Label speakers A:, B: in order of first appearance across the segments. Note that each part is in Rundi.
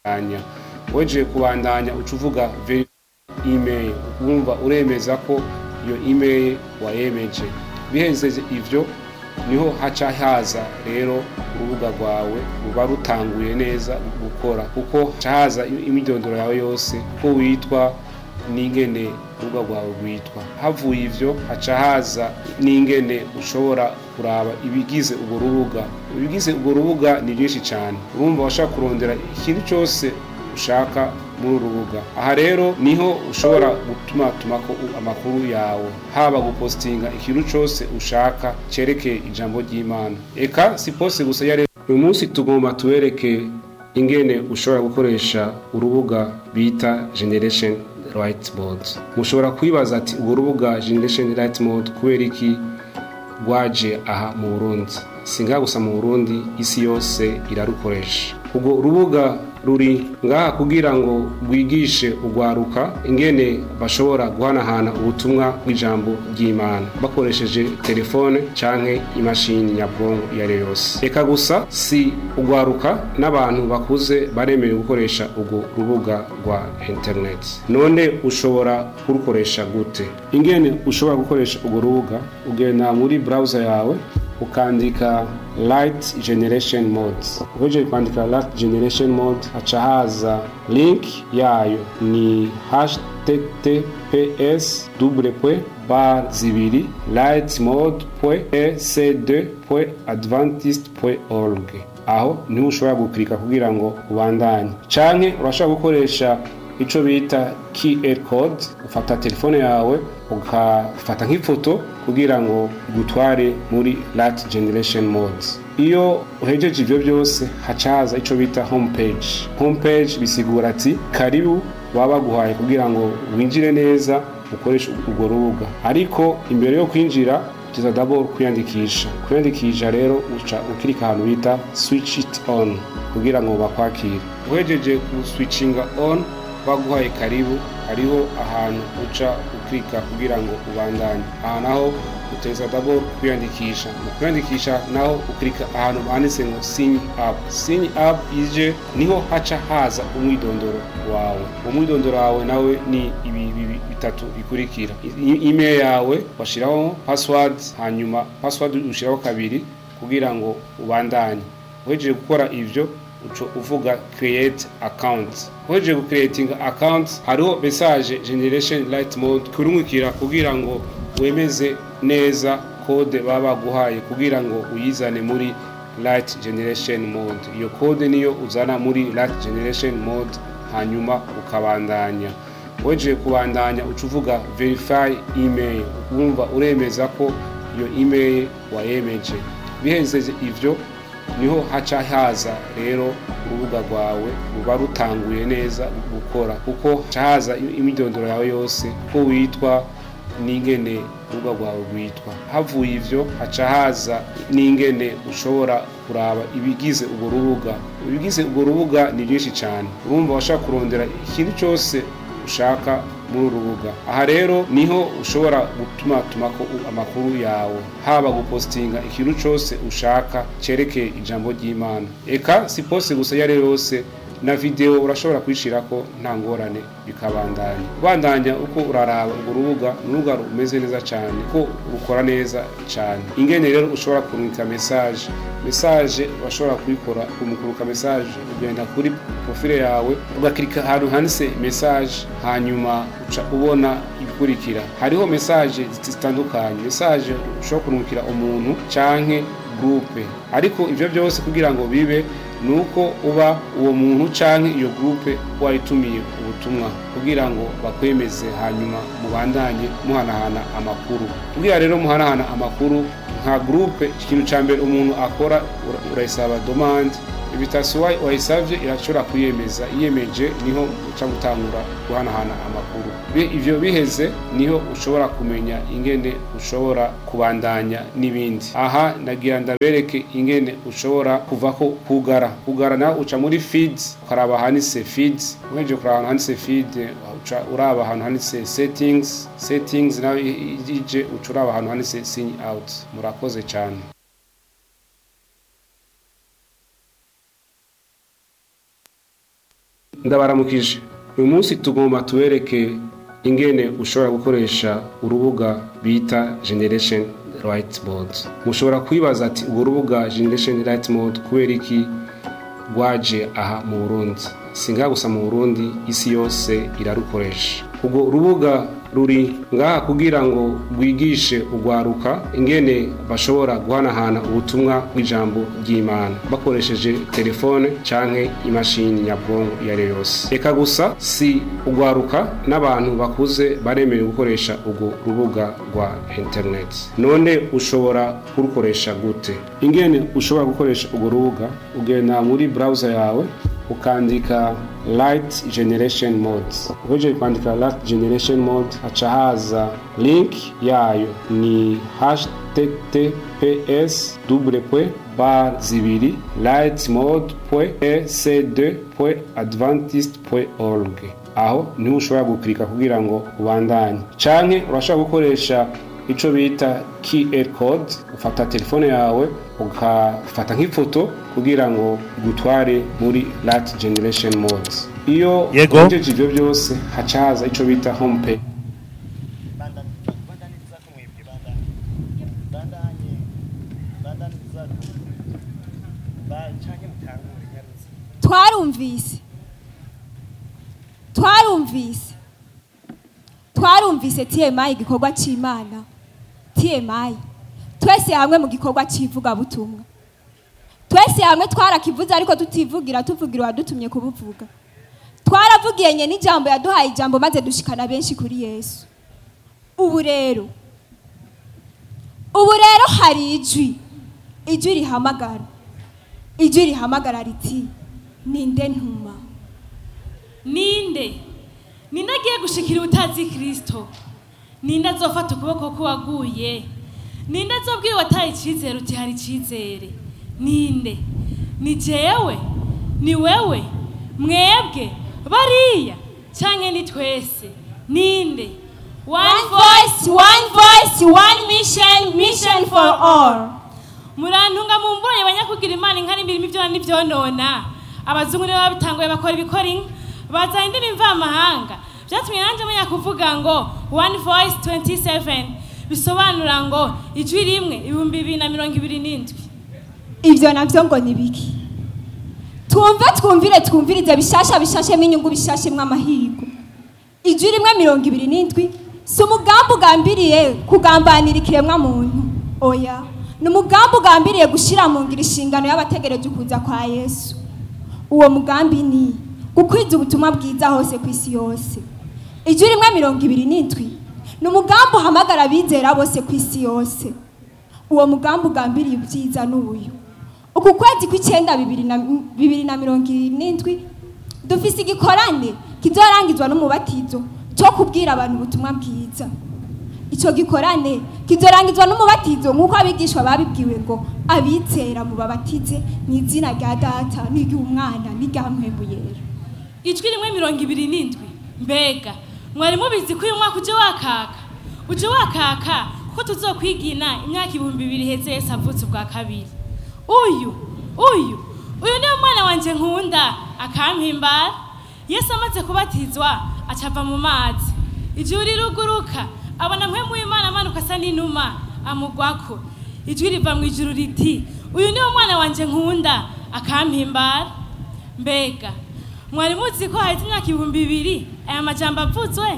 A: kubandanya wejeje kubandanya uca uvuga email wumva uremeza ko iyo email wayemeje bihejeje ivyo niho haca haza rero urubuga rwawe ruba rutanguye neza gukora kuko haca haza imyidondoro yawe yose ko witwa n'ingene urubuga rwawe rwitwa havuye ivyo haca haza n'ingene ushobora kuraba ibigize urwo rubuga ibigize urwo rubuga ni byinshi cyane urumva washaka kurondera ikintu cyose ushaka muri uru rubuga aha rero niho ushobora gutuma tumako amakuru yawe haba gupostinga ikintu cyose ushaka cyerekeye ijambo ry'imana eka si pose gusa ya uyu munsi tugomba tubereke ingene ushobora gukoresha urubuga bita generation right mode mushobora kwibaza ati urwo rubuga generation right mode kubera iki rwaje aha mu burundi singa gusa mu burundi isi yose irarukoresha ubwo rubuga ruri ngaha kugira ngo rwigishe urwaruka ingene bashobora guhanahana ubutumwa bw'ijambo ry'imana bakoresheje telefone canke imashini nyabwongo iyo ari yo yose reka gusa si urwaruka n'abantu bakuze baremerewe gukoresha urwo rubuga rwa interineti none ushobora kurukoresha gute ingene ushobora gukoresha urwo rubuga ugenda muri browser yawe ukandika light generation mode uhejeje kwandika light generation mode haca haza link yayo ni https double bar zibiri light mode ec2 adventist org aho niho ushobora gukirika kugira ngo ubandanye canke urashobora gukoresha ico bita QR code ufata telefone yawe ukafata nk'ifoto kugira ngo igutware muri lat generation mode iyo uhejeje ivyo byose haca haza ico bita homepage homepage bisigura ati karibu baba baguhaye kugira ngo winjire neza ukoreshe urwo rubuga ariko imbere yo kwinjira tuza double kwiyandikisha kwiyandikisha rero uca ukirika ahantu bita switch it on kugira ngo bakwakire uhejeje ku switchinga on baguhaye karibu hariho ahantu uca ukirika kugira ngo ubandanye aha naho uteza dabo kwiyandikisha mu kwiyandikisha naho ukirika ahantu banditse ngo sign up sign up ije niho haca haza umwidondoro wawe umwidondoro wawe nawe ni ibi bitatu bikurikira email yawe washiraho password hanyuma password ushiraho kabiri kugira ngo ubandanye uhejeje gukora ivyo uco uvuga create account uhejeje gucreatinga account hariho message generation light mode kurungikira kugira ngo wemeze neza kode baba baguhaye kugira ngo uyizane muri light generation mode iyo kode niyo uzana muri light generation mode hanyuma ukabandanya wejeje kubandanya uca uvuga verify email wumva uremeza ko iyo email wayemeje bihejeje ivyo niho haca haza rero urubuga rwawe ruba rutanguye neza gukora kuko haca haza imyidondoro yawe yose ko witwa n'ingene urubuga rwawe rwitwa havuye ivyo haca haza n'ingene ushobora kuraba ibigize urwo rubuga ibigize urwo rubuga ni byinshi cyane urumva washaka kurondera ikintu cyose ushaka muri uru rubuga aha rero niho ushobora gutuma tumako amakuru yawe haba gupostinga ikintu cyose ushaka cyerekeye ijambo ry'imana eka si pose gusa iyo ari yo yose na video urashobora kwishirako nta ngorane bikabandanya bandanya uko uraraba urwo rubuga ni urubuga rumeze neza cyane ko rukora neza cyane ingene rero ushobora kurungika message message urashobora kuyikora kumukuruka message ugenda kuri profile yawe ugakirika ahantu handitse message hanyuma uca ubona ibikurikira hariho message zitandukanye message ushobora kurungikira umuntu canke groupe ariko ivyo byose kugira ngo bibe nuko uba uwo muntu canke iyo groupe wayitumiye ubutumwa kugira ngo bakwemeze hanyuma mubandanye muhanahana amakuru kugira rero muhanahana amakuru nka groupe ikintu ca mbere umuntu akora urayisaba demande invitation wayisavye irashobora kuyemeza iyemeje niho uca gutangura guhanahana amakuru ivyo biheze niho ushobora kumenya ingene ushobora kubandanya n'ibindi aha nagira ndabereke ingene ushobora kuvako kugara kugara nawe uca muri feeds ukaraba handitse feeds uhejeje kuraba ahantu handitse feed uca uraba ahantu handitse settings settings nawe ije uca uraba ahantu handitse sign out murakoze cyane ndabaramukije uyu munsi tugomba tubereke ingene ushobora gukoresha urubuga bita generation right mode mushobora kwibaza ati urwo rubuga generation right mode kubera iki rwaje aha mu burundi singaha gusa mu burundi isi yose irarukoresha urwo rubuga ruri ngaha kugira ngo rwigishe urwaruka ingene bashobora guhanahana ubutumwa bw'ijambo ry'imana bakoresheje telefone canke imashini nyabwonko iyo ari yo yose reka gusa si urwaruka n'abantu bakuze baremerewe gukoresha urwo rubuga rwa interineti none ushobora kurukoresha gute ingene ushobora gukoresha urwo rubuga ugenda muri browser yawe ukandika light generation mode uhejeje kwandika light generation mode haca haza link yayo ni https double point bar zibiri light mode point ec2 point adventist point org aho niho ushobora gukirika kugira ngo ubandanye canke urashobora gukoresha ico bita QR code ufata telefone yawe ukafata nk'ifoto kugira ngo igutware muri lat generation mode iyo
B: Yego.
A: uhejeje ivyo byose haca haza ico bita home page
C: bandaniriza ko mwebwe bandanye bandanye bandaniriza ko canke mutangure nyaruzi
D: twarumvise twarumvise twarumvise TMI igikorwa c'Imana TMI twese hamwe mu gikorwa c'ivugabutumwa twese hamwe twarakivuze ariko tutivugira tuvugira uwadutumye kubuvuga twaravugiye nye n'ijambo yaduhaye ijambo maze dushikana benshi kuri Yesu ubu rero ubu rero hari ijwi ijwi rihamagara ijwi rihamagara riti ninde ntuma
E: ninde ninde agiye gushikira utazi kirisito ninde azofata ukuboko k'uwaguye ninde azobwira uwataye icyizere uti hari icyizere ninde ni jewe ni wewe mwebwe bariya cyangwa ni twese ninde
D: One voice, one voice, one mission, mission for all.
E: murantunga mumbonye abanyakugira imana inka n'imirimo ibyo n'ibyonona abazungu nibo babitanguye bakora ibikora inka bazana indimi mvamahanga byatumye nanjye menya kuvuga ngo one voice 27 bisobanura ngo ijwi rimwe ibihumbi bibiri na mirongo ibiri n'indwi
D: Ivyo navyo ngo ni biki? Twumve twumvire twumvirize bishasha bishashemo inyungu bishashemwo amahigo. Ijwi rimwe mirongo ibiri n'indwi si umugambi ugambiriye kugambanira ikiremwa muntu. Oya, ni umugambi ugambiriye gushira mu ngiro inshingano y'abategereje ukuza kwa Yesu. Uwo mugambi ni gukwiza ubutumwa bwiza hose ku isi yose. Ijwi rimwe mirongo ibiri n'indwi ni umugambi uhamagara abizera bose ku isi yose. uwo mugambi ugambiriye ibyiza n'uyu uku kwezi kw'icyenda bibiri na bibiri na mirongo irindwi dufise igikorane kizorangizwa n'umubatizo cyo kubwira abantu ubutumwa bwiza icyo gikorane kizorangizwa n'umubatizo nk'uko abigishwa babibwiwe ngo abizera mubabatize mu izina rya data n'iry'umwana n'irya mpembu yera
E: ijwi rimwe mirongo ibiri n'indwi mbega mwari mubizi ko uyu mwaka uje wakaka uje wakaka ko tuzokwigina imyaka ibihumbi bibiri heze yesu avutse ubwa kabiri uyu uyu uyu niwe mwana wanje nkunda akampimbara yesu amaze kubatizwa acava mu mazi ijuru riruguruka abona mpemu w'imana amanuka asa n'inuma amugwako ijwi riva mu ijuru riti uyu niwe mwana wanje nkunda akampimbara mbega mwari muzi ko haheze imyaka ibihumbi bibiri aya majambo avuzwe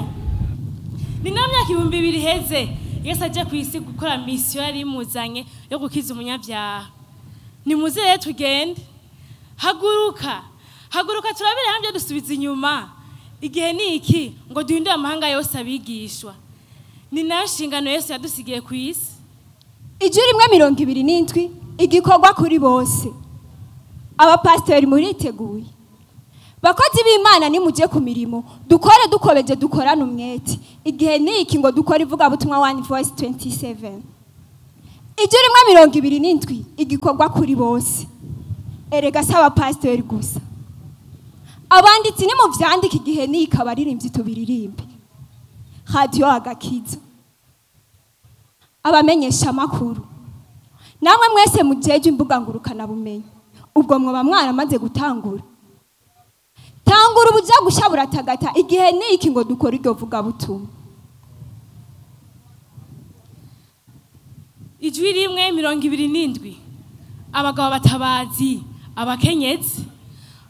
E: ni nayo myaka ibihumbi bibiri iheze yesu aje ku isi gukora misiyo yari imuzanye yo gukiza umunyabyaha nimuze rero tugende haguruka haguruka turabire hamwe dusubiza inyuma igihe ni iki ngo duhindure amahanga yose abigishwa ni nayo nshingano yesu yadusigiye ku isi
D: ijwi rimwe mirongo ibiri n'indwi igikorwa kuri bose abapasiteri muriteguye bakozi b'imana nimujye ku mirimo dukore dukobeje dukorane umwete igihe ni iki ngo dukore ivugabutumwa wani voice 27 ijwi rimwe mirongo ibiri n'indwi igikorwa kuri bose erega si abapasiteri gusa abanditsi nimuvyandika igihe ni iki abaririmbyi tubiririmbe radiyo agakiza abamenyesha amakuru namwe mwese mujeje imbuga ngurukana bumenyi ubwo mwaba mwaramaze gutangura tangura ubuja gusha buratagata igihe ni iki ngo dukore iryo vugabutumwa
E: ijwi rimwe mirongo ibiri n'indwi abagabo batabazi abakenyezi